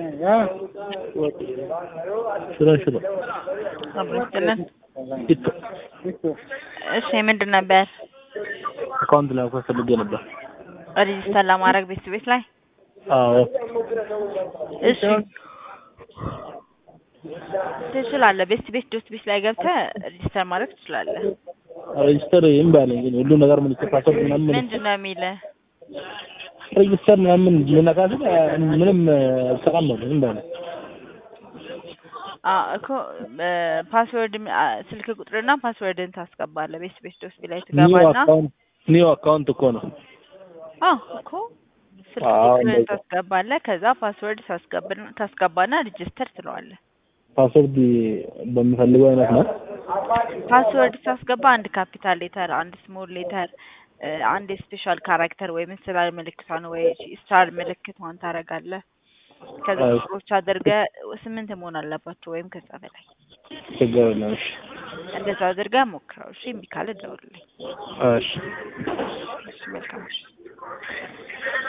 ሽሮ ሽሮ አብሮ ይስጥልን። ቲቶ እሺ ምንድን ነበር አካውንት ላይ መክፈት ፈልጌ ነበር። ሬጂስተር ለማድረግ ቤት ቤት ላይ አዎ እሺ ትችላለህ። ቤት ቤት ዶት ቤት ላይ ገብተህ ሬጂስተር ማድረግ ትችላለህ። ሬጅስተር ይም ባለኝ ግን ሁሉ ነገር ምን ፓስወርድ ምናምን ምንድን ነው የሚልህ? ሬጅስተር ምናምን ልነካ ስል ምንም አልሰራም ነው ዝም ባለ አዎ እኮ ፓስወርድ ስልክ ቁጥርና ፓስወርድን ታስገባለህ። ቤት ቤት ዶት ቤት ላይ ኒው ትገባና አካውንት ኒው አካውንት እኮ ነው። አዎ እኮ ስልክ አዎ፣ ቁጥርን እንደዛ። ታስገባለህ። ከዛ ፓስወርድ ታስገባና ታስገባና ሬጂስተር ትለዋለህ። ፓስወርድ በምፈልገው አይነት ነው። ፓስወርድ ታስገባ አንድ ካፒታል ሌተር፣ አንድ ስሞል ሌተር፣ አንድ የስፔሻል ካራክተር ወይም ስላል ምልክቷን ወይ ስታር ምልክቷን ታደርጋለህ። ከዛ አዎ። ቁጥሮች አድርገህ ስምንት መሆን አለባቸው ወይም ከዛ በላይ ችግር የለም። እሺ እንደዛ አድርገህ ሞክረው። እሺ እምቢ ካለ ደውልልኝ። እሺ እሺ መልካም እሺ